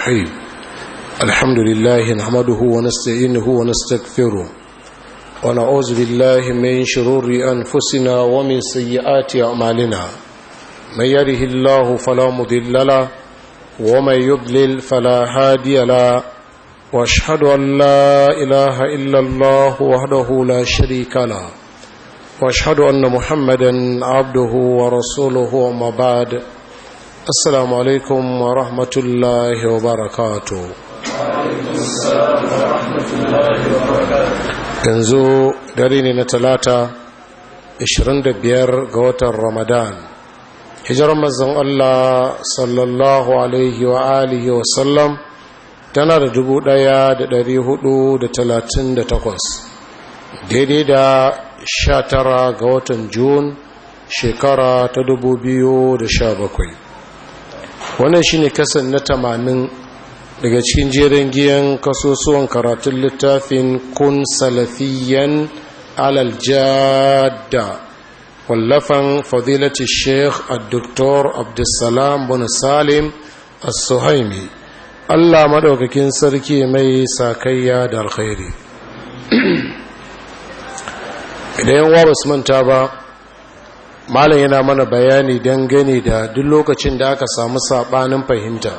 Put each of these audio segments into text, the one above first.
الرحيم الحمد لله نحمده ونستعينه ونستغفره ونعوذ بالله من شرور أنفسنا ومن سيئات أعمالنا من يره الله فلا مضل له ومن يضلل فلا هادي له واشهد أن لا إله إلا الله وحده لا شريك له واشهد أن محمدا عبده ورسوله وما بعد السلام عليكم ورحمة الله وبركاته yanzu dare ne na talata 25 ga watan ramadan hijirar mazan Allah sallallahu alaihi wa alihi wa sallam tana da takwas, daidai da sha tara ga watan Jun shekara ta bakwai. wannan shine kasan na tamanin daga cikin jerin giyan kasusuwan karatun littafin kun salafiyan alal jadda wallafan fadilati sheikh al-doktor abdulsalam bin salim as-suhaimi allah maɗaukakin sarki mai sakayya da alkhairi idan yawa ba su manta ba malam yana mana bayani dangane da duk lokacin da aka samu sabanin fahimta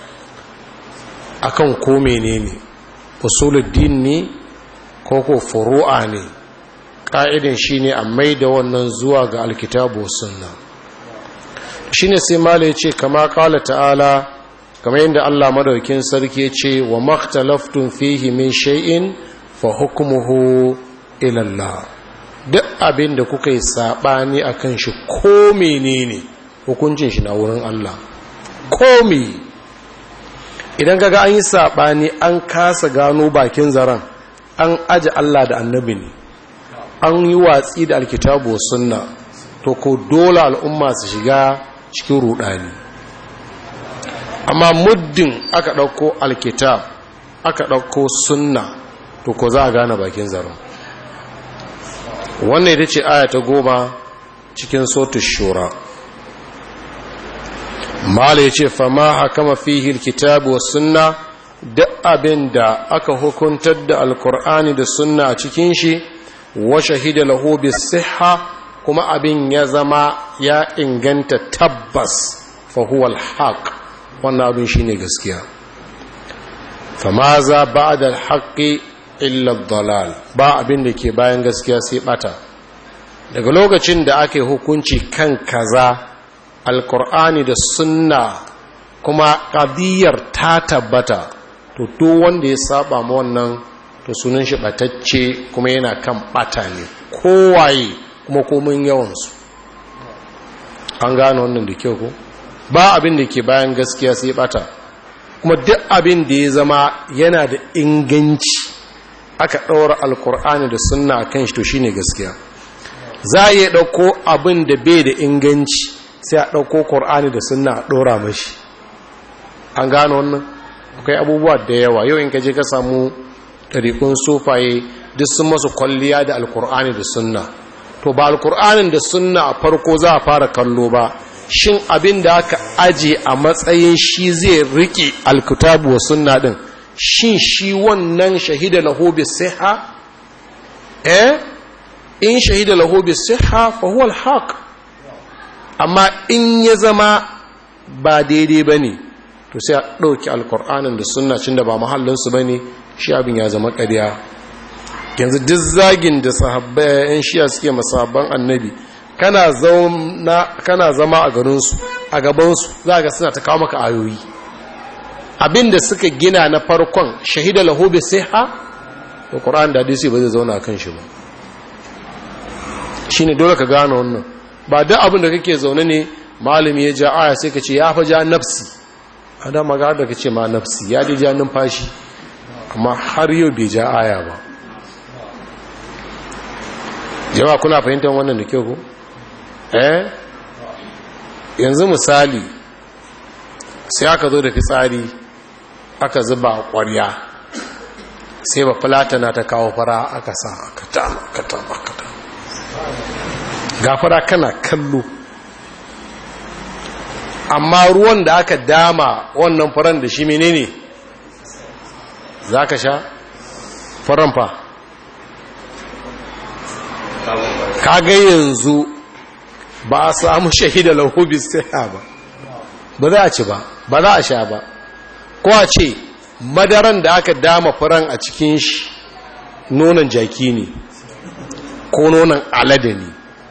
akan ko menene usuluddin ne ko ko furu'a ne ka'idan shine a maida wannan zuwa ga alkitabu sunna shine sai malam yace kama qala ta'ala kamar yadda Allah madaukakin sarki yace wa makhtalaftun fihi min shay'in fa hukmuhu ila Allah duk abin da kuka yi saɓani a kan shi ko menene hukuncin shi na wurin Allah ko me idan kaga an yi saɓani an kasa gano bakin zaren an aji Allah da annabi ne an yi watsi da alkitabu sunna to ko dole al'umma su shiga cikin rudani amma muddin aka ɗauko alkitab aka ɗauko sunna to ko za a gane bakin zaren wannan ita ce aya ta goma cikin sotu shura mala ya ce fama hakama fihi kitabu wa sunna duk abin da aka hukuntar da alkur'ani da sunna a cikin shi wa shahida lahu siha kuma abin ya zama ya inganta tabbas fa huwa alhaq wannan abin shine gaskiya fama za ba'da alhaqi illa dalal ba abin da ke bayan gaskiya sai bata daga lokacin da ake hukunci kan kaza alkur'ani da sunna kuma ƙadiyar ta tabbata to duk wanda ya saba ma wannan to sunan shi batacce kuma yana kan bata ne kowaye kuma komin yawansu an gane wannan da kyau ko ba abin da ke bayan gaskiya sai bata kuma duk abin da ya zama yana da inganci aka ɗaura alkur'ani da sunna a kan shi to shi ne gaskiya za a iya ɗauko abin da bai da inganci sai a ɗauko ƙur'ani da sunna a ɗora mashi an gano wannan akwai abubuwa da yawa yau in kaje ka samu ɗariƙun sofaye duk sun masu kwalliya da alkur'ani da sunna to ba alkur'anin da sunna a farko za a fara kallo ba shin abin da aka aje a matsayin shi zai riƙe alkitabu wa sunna ɗin shin shi wannan shahida lahu bi siha eh in shahida lahu bi siha fa huwa al amma in ya zama ba daidai bane to sai a dauki alqur'anin da sunna cin da ba mahallin su bane shi abin ya zama ƙarya yanzu duk zagin da sahabbai yan shiya suke masabban annabi kana zauna kana zama a garin su a gaban su zaka suna ta kawo maka ayoyi abin da suka gina na farkon shahida lahu bi siha to qur'an da hadisi ba zai zauna kan shi ba shine dole ka gane wannan ba duk abin da kake zaune ne malami ya ja aya sai ka ce ya fa ja nafsi ada maga da kace ma nafsi ya je ja numfashi amma har yau bai ja aya ba jama'a kuna fahimtar wannan da kyau ko eh yanzu misali sai aka zo da fitsari aka zuba a ƙwarya sai ba fulatana ta kawo fara aka sa aka tama aka tama aka tama ga fara kana kallo amma ruwan da aka dama wannan furen da shi menene za ka sha furen fa kaga yanzu ba a samu shahida lahubi sai ba ba za a ci ba ba za a sha ba ko a ce madaran da aka dama furen a cikin shi nonon jaki ne ko nonon alade ne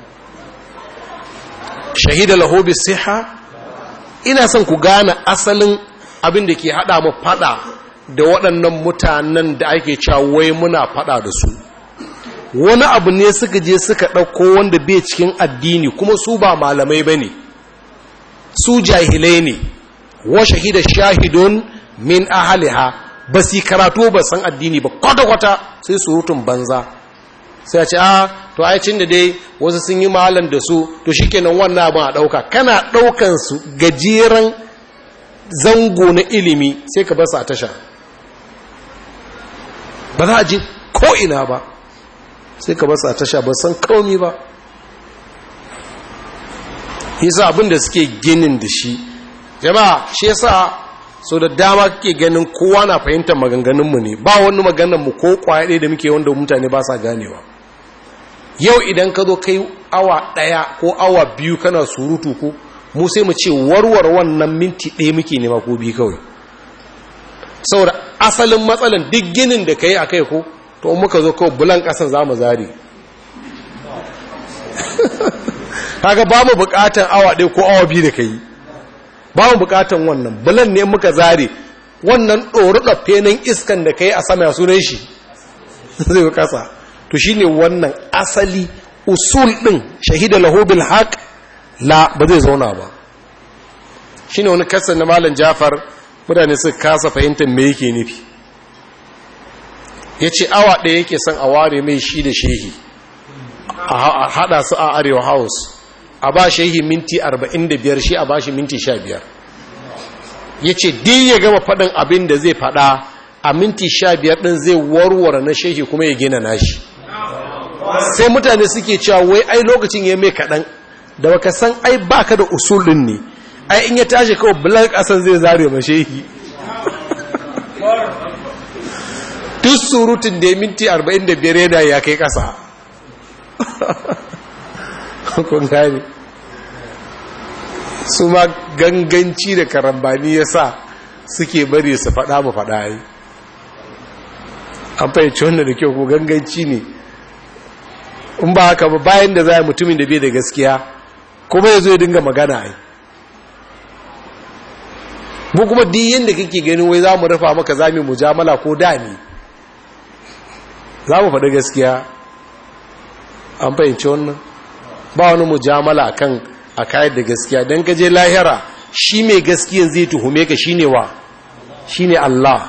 shahida lahubi siha ina son ku gane asalin abin da ke hada mu fada da waɗannan mutanen da ake cewa wai muna fada da su wani abu ne suka je suka ɗauko wanda bai cikin addini kuma su ba malamai ba ne su jahilai ne wa shahida shahidun min ahaliha ba su karatu ba san addini ba kwata-kwata sai surutun banza sai a ce a to aicin da dai wasu sun yi malam da su to shi kenan wannan abin a ɗauka kana ɗaukan su gajeren zango na ilimi sai ka basu a tasha ba za a ji ko'ina ba sai ka basu a tasha ba san kaumi ba yasa abin da suke ginin da shi jama'a shi yasa so da dama kake ganin kowa na fahimtar maganganunmu ne ba wani maganarmu ko kwaya ɗaya da muke wanda mutane ba sa ganewa yau idan ka zo kai awa ɗaya ko awa biyu kana surutu ko mu sai mu ce warware wannan minti ɗaya muke nema ko biyu kawai saboda asalin matsalan duk ginin da ka yi a kai ko to muka zo kawai bulan ƙasan za mu zari kaga ba mu buƙatan awa ɗaya ko awa biyu da ka yi ba mu buƙatan wannan bulan ne muka zari wannan ɗori ɗafenin iskan da ka yi a sama sunan shi zai kasa to shi ne wannan asali usul ɗin shahida lahobil haƙ la ba zai zauna ba shi ne wani kasar na malam jafar mutane su kasa fahimtar me yake nufi ya ce awa ɗaya yake son a ware mai shi da shehi a haɗa su a arewa house a ba shehi minti 45 shi a ba shi minti 15 ya ce din ya gama faɗin abin da zai faɗa a minti 15 ɗin zai warware na shehi kuma ya gina nashi sai mutane suke cewa wai ai lokacin ya mai kaɗan da baka san ai baka da usulun ne ai in ya tashi kawai bulan ƙasan zai zare ma shehi duk surutun da ya minti 45 yana ya kai ƙasa kun gane su ma ganganci da karambani ya sa suke bari su faɗa mu faɗa yi an fahimci wannan da kyau ko ganganci ne in ba haka ba bayan da za mutumin da bai da gaskiya kuma ya zo ya dinga magana ai mu kuma duk yadda kake ganin wai za mu rufa maka za mu mujamala ko da ne za mu faɗi gaskiya an fahimci wannan ba wani mujamala kan a kayan da gaskiya don gaje lahira shi mai gaskiyan zai tuhume ka shi ne wa shi ne Allah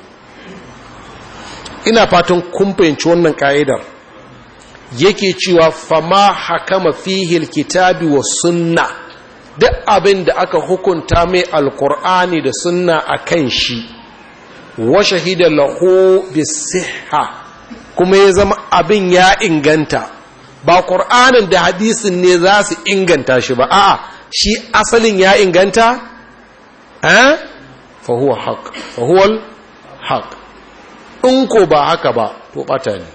ina fatan kun fahimci wannan ka'idar yake cewa fama hakama fihil kitabi wa sunna duk abin da aka hukunta mai alkur'ani da sunna a kan shi wa shahida lahu bisihha kuma ya zama abin ya inganta ba ƙur'anin da hadisin ne za su inganta shi ba a shi asalin ya inganta eh fahuwa haƙ fahuwal haƙ in ko ba haka ba to ɓata ne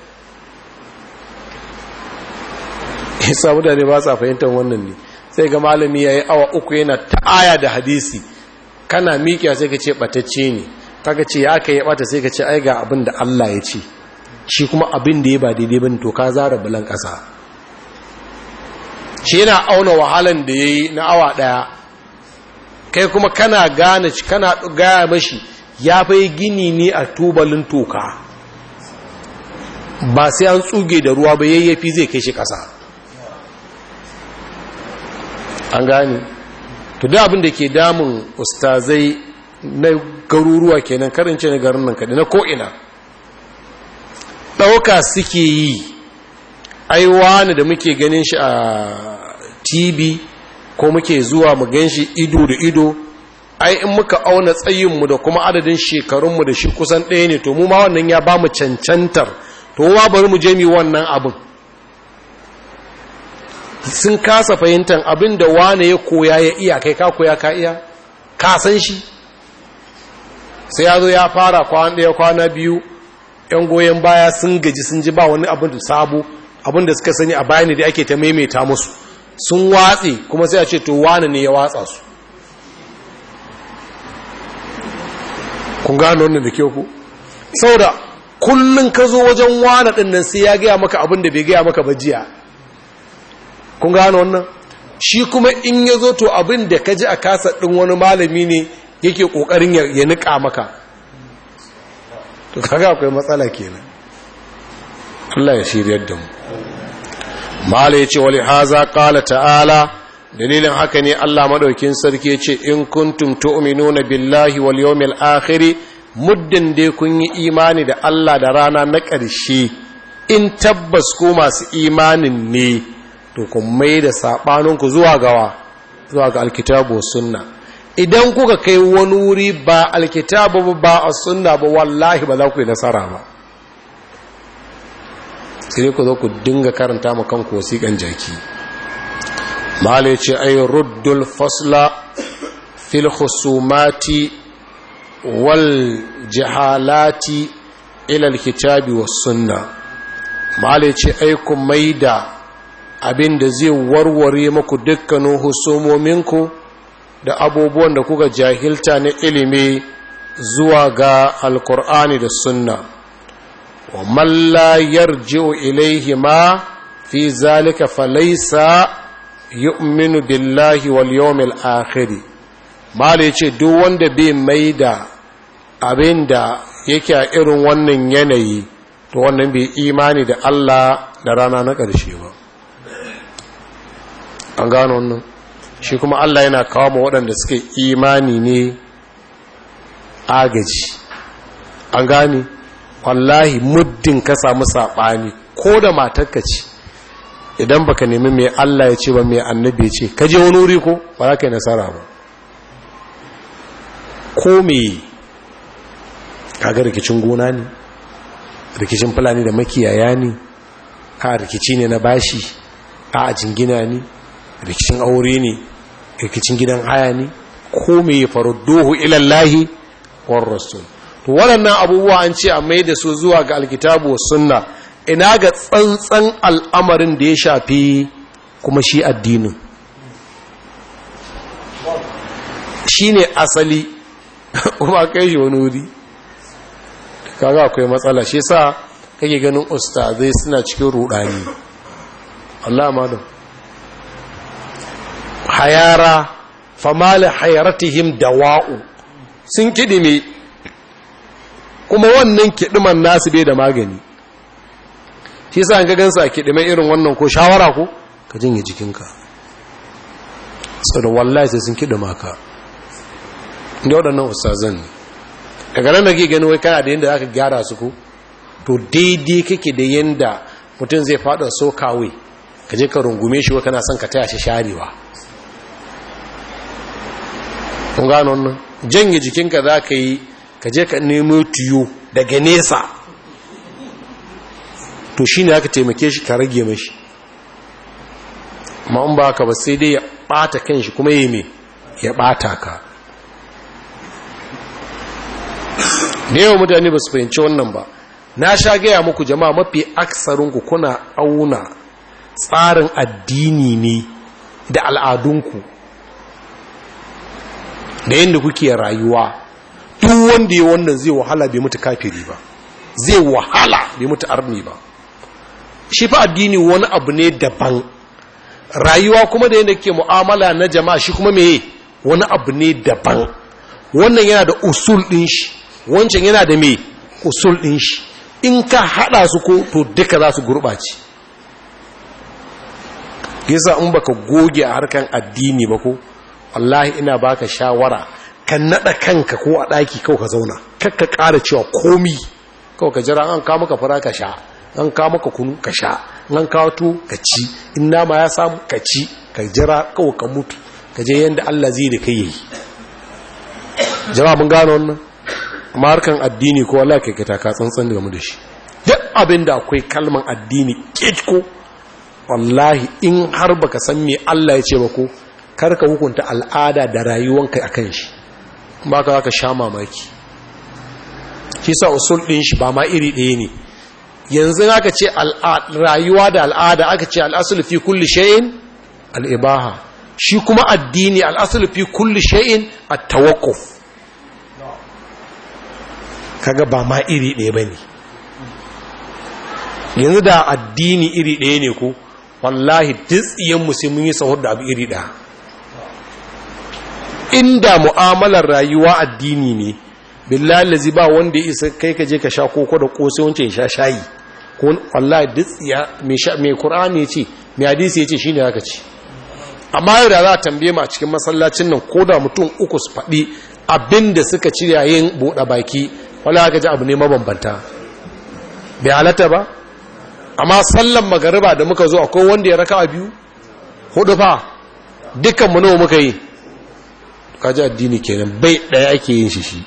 isa mutane ba sa fahimtar wannan ne sai ga malami ya yi awa uku yana ta'aya da hadisi kana miƙiya sai ka ce ɓatacce ne kaga ce ya aka yi ɓata sai ka ce ai ga abin da Allah ya ce shi kuma abin da ya ba daidai bin to ka zara bulan ƙasa shi yana auna wahalan da ya yi na awa ɗaya kai kuma kana gane kana gaya mashi ya fai gini ne a tubalin toka ba sai an tsuge da ruwa ba yayyafi zai kai shi ƙasa an gane to da abin da ke damun ustazai na garuruwa kenan karance na garin nan kaɗai na ko'ina ɗauka suke yi aiwa ne da muke ganin shi a tv ko muke zuwa mu gan shi ido da ido ai in muka auna tsayinmu da kuma adadin shekarunmu da shi kusan ɗaya ne to mu ma wannan ya ba mu cancantar to wa bari mu je mi wannan abin sun kasa fahimtar abin da wane ya koya ya iya kai ka koya ka iya ka san shi sai ya zo ya fara kwana ɗaya kwana biyu ‘yan goyon baya sun gaji sun ji ba wani abin da sabo abin da suka sani a bayani da ake ta maimaita musu sun watse kuma sai a ce to wane ne ya watsa su kun gano wannan da kyau ku saboda kullum ka zo wajen wane ɗin nan sai ya gaya maka abin da bai gaya maka ba jiya kun gano wannan shi kuma in ya zo to abin da ka ji a kasa ɗin wani malami ne yake ƙoƙarin ya niƙa maka to kaga akwai matsala kenan Allah ya shiryar da mu mala ya ce wali haza ƙala ta'ala dalilin haka ne Allah maɗaukin sarki ya ce in kuntum tu'minuna billahi wal yawmil akhir muddin dai kun yi imani da Allah da rana na ƙarshe in tabbas ku masu imanin ne to kun mai da saɓaninku zuwa gawa zuwa ga alkitabu sunna idan kuka kai wani wuri ba alkitabu ba a sunna ba wallahi ba za ku yi nasara ba sai ku zo ku dinga karanta ma kanku wasiƙan jaki mala ce ay ruddul fasla fil khusumati wal jahalati ila alkitabi was sunna mala ce ay ku maida abin da zai warware muku dukkanin husumominku da abubuwan da kuka jahilta na ilimi zuwa ga alkur'ani da sunna wa malla yarji'u ilaihi ma fi zalika falaysa yu'minu billahi wal yawmil akhir mala yace duk wanda bai maida abin da yake a irin wannan yanayi to wannan bai imani da Allah da rana na ƙarshe ba an gano wannan shi kuma Allah yana kawo ma waɗanda suke imani ne agaji an gane wallahi muddin ka samu saɓani ko da matarka ce idan baka nemi mai Allah ya ce ba mai annabi ya ce ka je wani wuri ko ba za ka yi nasara ba ko me kaga rikicin gona ne rikicin fulani da makiyaya ne a rikici ne na bashi a jingina ne rikicin aure ne rikicin gidan haya ne ko me ya faru duhu ilallahi war rasul to waɗannan abubuwa an ce a mai da su zuwa ga alkitabu wa sunna ina ga tsantsan al'amarin da ya shafi kuma shi addinin shi ne asali kuma kai shi wani wuri kaga akwai matsala shi sa kake ganin ustazai suna cikin rudani Allah madam hayara famali hayaratihim dawa'u sun kidime kuma wannan kidiman nasu bai da magani shi sa an gagansu a kidime irin wannan ko shawara ko ka jinye jikinka sau da wallahi sai sun kidima ka inda waɗannan ustazan ne daga nan da ke gani wai kana da yadda aka gyara su ko to daidai kake da yadda mutum zai fada so kawai ka je ka rungume shi wa kana son ka taya shi sharewa kun gano wannan janye jikinka za ka yi ka je ka nemo tiyo daga nesa to shi ne aka taimake shi ka rage mashi ma in ba ka ba sai dai ya ɓata kan shi kuma yi mai ya ɓata ka da yawan mutane ba su fahimci wannan ba na sha gaya muku jama'a mafi aksarinku kuna auna tsarin addini ne da al'adunku da yadda kuke rayuwa duk wanda ya wannan zai wahala bai mutu kafiri ba zai wahala bai mutu arni ba shi fa addini wani abu ne daban rayuwa kuma da yadda ke mu'amala na jama'a shi kuma meye wani abu ne daban wannan yana da usul ɗin shi wancan yana da me usul ɗin shi in ka haɗa su ko to duka za su gurɓace yasa in baka goge a harkan addini ba ko wallahi ina baka shawara ka naɗa kanka ko a ɗaki kawai ka zauna kakka ƙara cewa komi kawai ka jira an kawo maka fara ka sha an kawo maka kunu ka sha an kawo tu ka ci in nama ya samu ka ci ka jira kawai ka mutu ka je yadda Allah zai da kai yayi jama'a mun gano wannan amma harkan addini ko Allah kai ka taka tsantsan game da shi duk abin da akwai kalman addini ko wallahi in har baka san me Allah ya ce ba ko karka hukunta al'ada da rayuwanka akan shi ba ka ka sha mamaki shi sa usul din shi ba ma iri ɗaya ne yanzu aka ce rayuwa da al'ada aka ce al'asul fi kulli shay'in al'ibaha shi kuma addini al'asul fi kulli shay'in at-tawaqquf kaga ba ma iri ɗaya bane yanzu da addini iri ɗaya ne ko wallahi tsiyan sai mun yi sahur da abu iri ɗaya inda mu'amalar rayuwa addini ne billahi lazi ba wanda ya isa kai ka je ka sha koko da kosai wancan ya sha shayi ko wallahi tsiya mai sha mai qur'ani yace mai hadisi yace shine haka ce amma yau da za a tambaye mu a cikin masallacin nan ko da mutum uku su faɗi abinda suka ci yayin buɗe baki wallahi ka ji abu ne mabambanta bai halatta ba amma sallan magariba da muka zo akwai wanda ya raka a biyu hudu fa dukkan mu nawa muka yi kaji addini kenan bai daya ake yin shi shi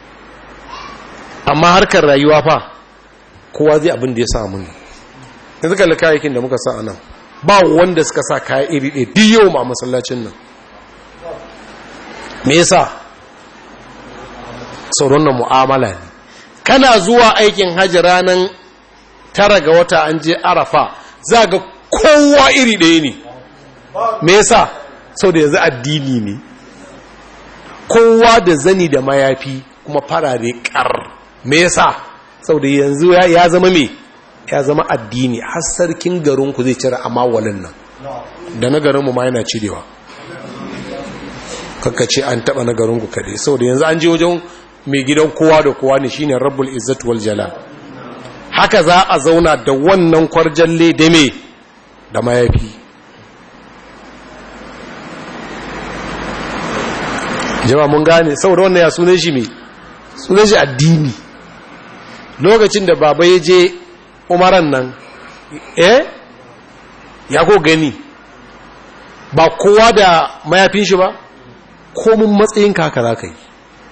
amma harkar rayuwa fa kowa zai abin da ya samu ne yanzu kalli kayayyakin da muka sa a nan ba wanda suka sa kaya iri ɗaya duk yau ma masallacin nan me yasa sauran na mu'amala ne kana zuwa aikin hajji ranar tara ga wata an je arafa za ga kowa iri ɗaya ne me yasa sau da yanzu addini ne kowa da zani da mayafi kuma farare kar me yasa sau da yanzu ya zama me ya zama addini har sarkin garinku zai cire amawalin nan da na garinmu ma yana cirewa kakkace an taba na garinku kare sau da yanzu an je wajen mai gidan kowa da kowa ne shine rabbul izzat wal jalal haka za a zauna da wannan kwarjalle da me da mayafi jama mun gane saboda wannan ya sunan shi me sunan shi addini lokacin da baba ya je umaran nan eh ya ko gani ba kowa da mayafin shi ba komin matsayin haka za ka yi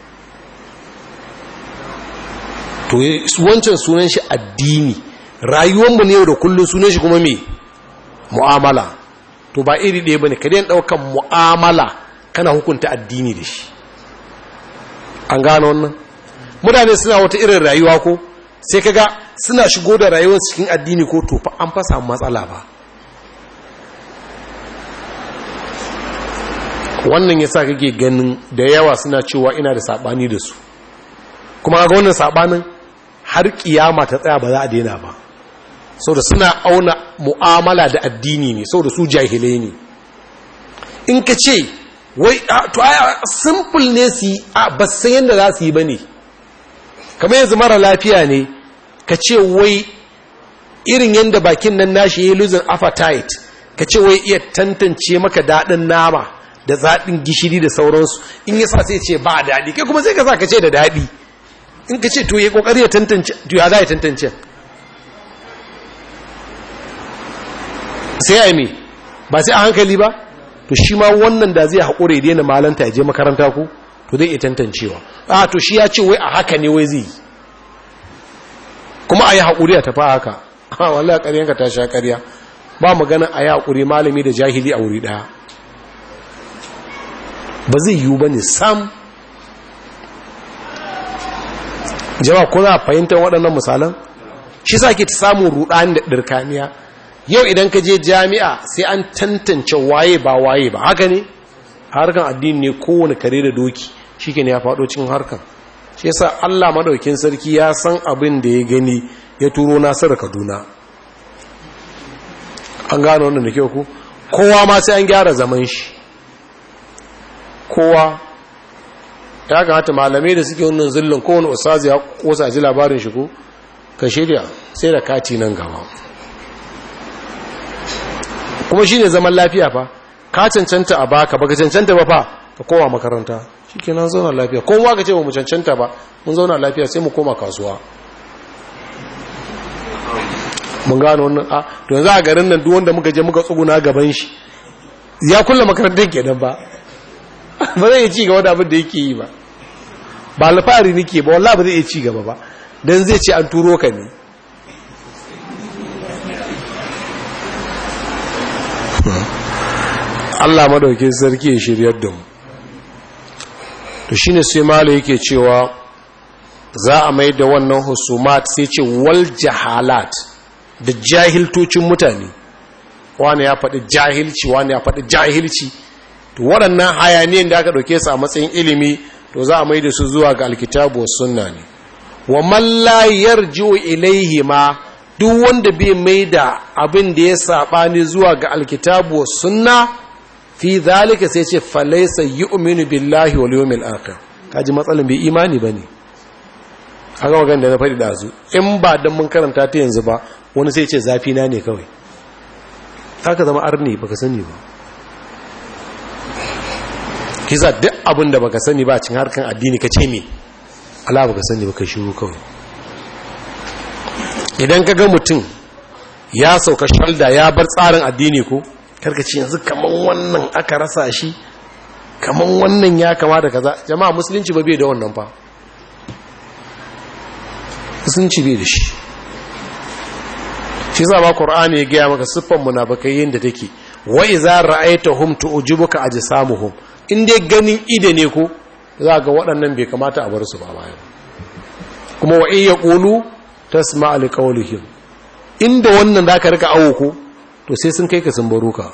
to wancan sunan shi addini rayuwanmu ne da kullum sunan shi kuma me mu'amala to ba iri ɗaya ba ne ka ɗaukan mu'amala kana hukunta addini da shi an gano wannan mutane suna wata irin rayuwa ko sai kaga suna shigo da rayuwar cikin addini ko to fa an fasa matsala ba wannan yasa kake ganin da yawa suna cewa ina da sabani da su kuma ga wannan sabanin har kiyama ta tsaya ba za a daina ba saboda suna auna mu'amala da addini ne saboda su jahilai ne in ka ce wai to ai simple ne su yi ba san yadda za su yi ba ne kamar yanzu mara lafiya ne ka ce wai irin yadda bakin nan nashi ya yi losing appetite ka ce wai iya tantance maka daɗin nama da zaɗin gishiri da sauransu in ya sa sai ce ba daɗi kai kuma sai ka sa ka ce da daɗi in ka ce to ya ƙoƙari ya tantance to ya za ya tantance sai ya yi ba sai a hankali ba to shi ma wannan da zai haƙure ya daina malanta ya je makaranta ku to zai iya tantancewa a to shi ya ce wai a haka ne wai zai yi kuma a yi haƙuri a tafi haka a wallah ƙaryanka ta sha ƙarya ba magana a yi haƙuri malami da jahili a wuri ɗaya ba zai yiwu ba ne sam jama ko za a fahimtar waɗannan misalan shi sa ke ta samun ruɗani da ɗirkaniya yau idan ka je jami'a sai an tantance waye ba waye ba haka ne harkan addini ne kowane kare da doki shi ne ya faɗo cikin harkan shi yasa allah maɗaukin sarki ya san abin da ya gani ya turo nasar kaduna an gano wannan da kyau ku kowa ma sai an gyara zaman shi kowa ya kamata malamai da suke wannan zillin kowane usazi ya kosa ji labarin shi ko ka shirya sai da kati nan gaba kuma shi ne zaman lafiya fa ka cancanta a baka baka cancanta ba fa ka kowa makaranta shi ke nan zauna lafiya kowa ka ce ba mu cancanta ba mun zauna lafiya sai mu koma kasuwa mun gano wannan a to yanzu a garin nan duk wanda muka je muka tsuguna gaban shi ya kulla makarantar kenan ba ba zai iya ci gaba da abin da yake yi ba ba alfahari nake ba wallahi ba zai iya ci gaba ba dan zai ce an turo ka ne Allah madaukin sarki ya shiryar da mu to shine sai malo yake cewa za a mai da wannan husumat sai ce wal jahalat da jahiltocin mutane wani ya faɗi jahilci wani ya faɗi jahilci to waɗannan hayaniyan da aka ɗauke su a matsayin ilimi to za a mai da su zuwa ga alkitabu sunna ne wa man la yarji'u ilaihi ma duk wanda bai mai da abin da ya saɓani zuwa ga alkitabu sunna fi zalika sai ce falaisa yu'minu billahi wal yawmil akhir kaji matsalan bai imani bane aka magana da na faɗi da su in ba dan mun karanta ta yanzu ba wani sai ce zafi na ne kawai haka zama arni baka sani ba kisa duk abin da baka sani ba cin harkan addini ka ce me Allah baka sani baka shiru kawai idan ka ga mutum ya sauka shalda ya bar tsarin addini ko karkaci yanzu kaman wannan aka rasa shi kaman wannan ya kama da kaza jama'a musulunci ba bai da wannan fa musulunci bai da shi shi za ba qur'ani ya gaya maka siffan munafikai yanda take wa idza ra'aytahum tu'jibuka ajsamuhum in dai ganin ide ne ko za ga waɗannan bai kamata a bar su ba bayan kuma wa in yaqulu tasma' li qawlihim inda wannan zaka rika awo ko to sai sun kai ka sun baro ka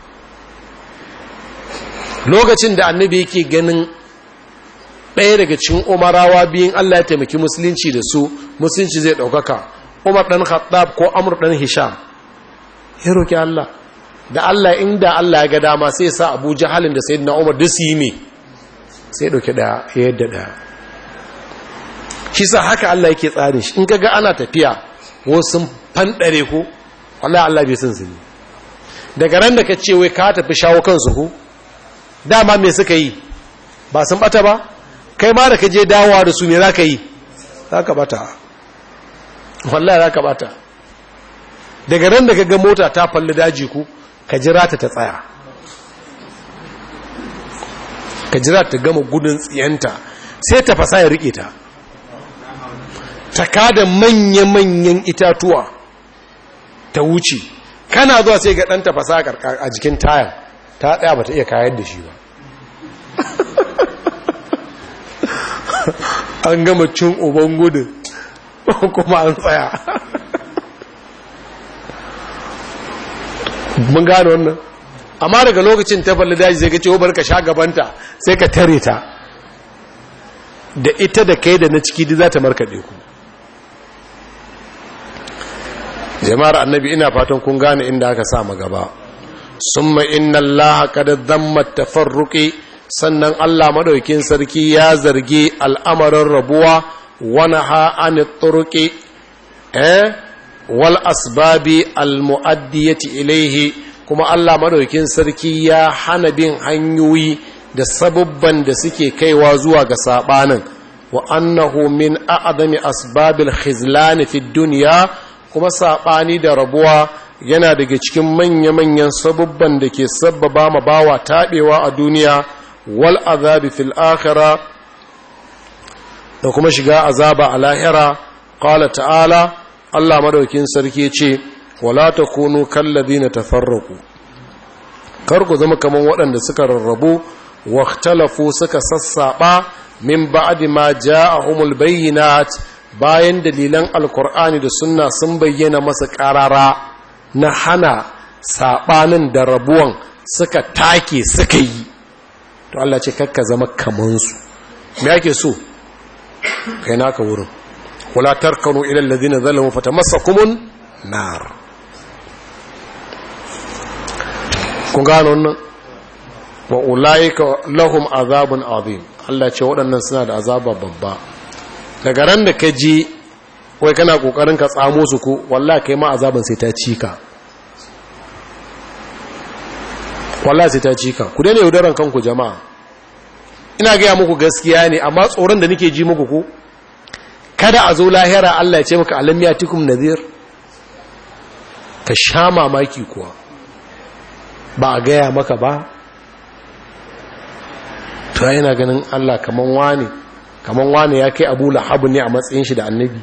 lokacin da annabi yake ganin ɗaya daga cikin umarawa biyun Allah ya taimaki musulunci da su musulunci zai ɗaukaka umar ɗan khattab ko amur ɗan hisham ya roƙi Allah da Allah inda Allah ya ga dama sai sa abu jahalin da sai na umar duk su yi me sai ɗauki ɗaya ya yadda ɗaya shi sa haka Allah yake tsarin shi in kaga ana tafiya wasu fanɗare ko wallahi Allah bai san su ne daga ran da ka ce wai ka tafi shawo kansu ko dama me suka yi ba sun bata ba kai ma da ka je dawowa da su me za ka yi za ka bata wallahi za ka bata daga ran da ka ga mota ta falli daji ku ka jira ta ta tsaya ka jira ta gama gudun tsiyanta sai ta fasa ya rike ta ta kada manya-manyan itatuwa ta wuce kana zuwa sai ga ɗanta fasa a jikin tayan ta tsaya ba ta iya kayar da shi ba an gama cin uban gudun kuma an tsaya mun gano wannan amma daga lokacin ta falle daji sai ka ce bar ka sha gabanta sai ka tare ta da ita da kai da na ciki duk za ta markaɗe ku jama'ar annabi ina fatan kun gane inda aka sa gaba summa inna allaha qad dhamma tafarruqi sannan Allah madaukin sarki ya zargi al'amarin rabuwa wani ha'ani turuki eh wal asbabi al-mu'addiyati ilaihi kuma Allah madaukin sarki ya hana bin hanyoyi da sabubban da suke kaiwa zuwa ga sabanin wa annahu min a'zami asbabil khizlan fi dunya kuma sabani da rabuwa yana daga cikin manya-manyan sabubban da ke sabbaba ma bawa tabewa a duniya wal azabi fil akhirah da kuma shiga azaba a lahira qala ta'ala Allah madaukin sarki ce wala takunu kallazina tafarraqu kar ku zama kaman waɗanda suka rarrabu waktalafu suka sassaba min ba'di ma ja'ahumul bayyinat bayan dalilan alkur'ani da sunna sun bayyana masa karara na hana sabanin da rabuwan suka take suka yi to Allah ce kakka zama kamansu me yake so kai naka wurin wala tarkanu ila alladhina zalamu fatamassakumun nar kun gano wannan wa ulaika lahum azabun azim Allah ce waɗannan suna da azaba babba daga ran da ka ji wai kana kokarin ka tsamo su ko wallahi kai ma azaban sai ta cika wallahi sai ta cika ku daina yaudaran kanku jama'a ina gaya muku gaskiya ne amma tsoron da nake ji muku ko kada a zo lahira Allah ya ce maka alam yatikum nadhir ka sha mamaki kuwa ba a gaya maka ba to yana ganin Allah kaman wani kaman wani ya kai Abu Lahab ne a matsayin shi da annabi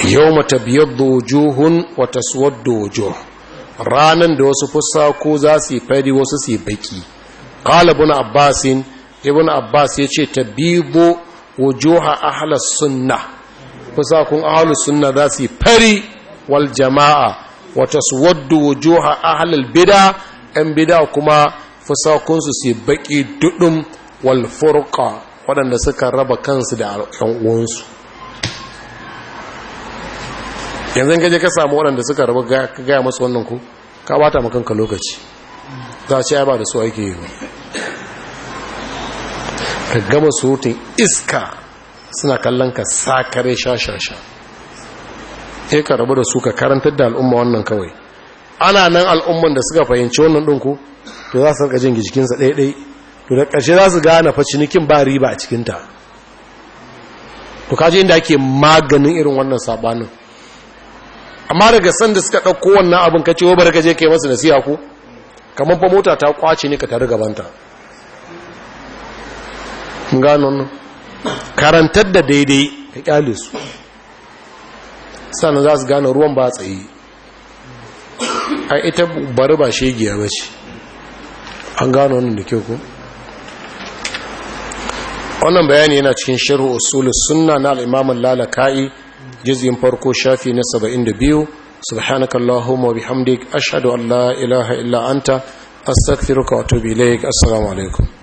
yau mata biyar wujuhun wata suwar wujuh ranar da wasu fusaku za su yi fari wasu su yi baki ƙala ibn abbasin ibn abbas ya ce ta bibo wujuha ahalar sunna fusakun ahalar sunna za su yi fari wal jama'a wata suwar wujuha ahalar bida ‘yan bida kuma fusakunsu su yi baki duɗin wal furqa waɗanda suka raba kansu da ‘yan uwansu yanzu gaje ka samu waɗanda suka raba ka gaya masu wannan ku ka bata makanka lokaci za a ce ba da su ake yi ba ka gama surutun iska suna kallon ka sakare sha-sha-sha e ka rabu da su ka karantar da al'umma wannan kawai ana nan al'umman da suka fahimci wannan ɗinku to za su rika jin jikinsa ɗaiɗai to da ƙarshe za su gane fa cinikin ba riba a cikinta to kaji inda ake maganin irin wannan sabanin amma daga sanda suka ɗauko wannan abin ka ce wa bari ka je kai masu nasiha ku kamar fa mota ta kwace ne ka tare gabanta gano nan karantar da daidai ka kyale su sannan za su gane ruwan ba tsaye a ita bari ba shegiya ba ce an gano wannan da kyau ku wannan bayani yana cikin sharhu usulus sunna na al-imam lalaka'i juz'in farko shafi na 72 subhanakallahumma wa bihamdik ashhadu an la ilaha illa anta astaghfiruka wa atubu ilaik assalamu alaikum